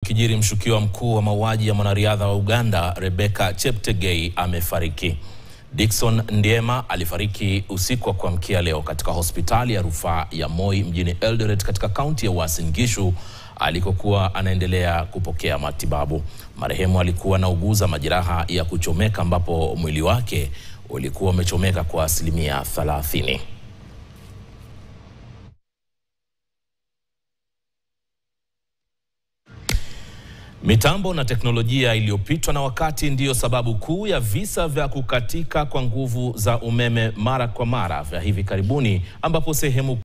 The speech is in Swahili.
ukijiri, mshukiwa mkuu wa mauaji ya mwanariadha wa Uganda Rebecca Cheptegei amefariki. Dickson Ndiema alifariki usiku wa kuamkia leo katika hospitali ya rufaa ya Moi mjini Eldoret katika kaunti ya Uasin Gishu alikokuwa anaendelea kupokea matibabu. Marehemu alikuwa anauguza majeraha ya kuchomeka ambapo mwili wake ulikuwa umechomeka kwa asilimia 30. Mitambo na teknolojia iliyopitwa na wakati ndiyo sababu kuu ya visa vya kukatika kwa nguvu za umeme mara kwa mara vya hivi karibuni ambapo sehemu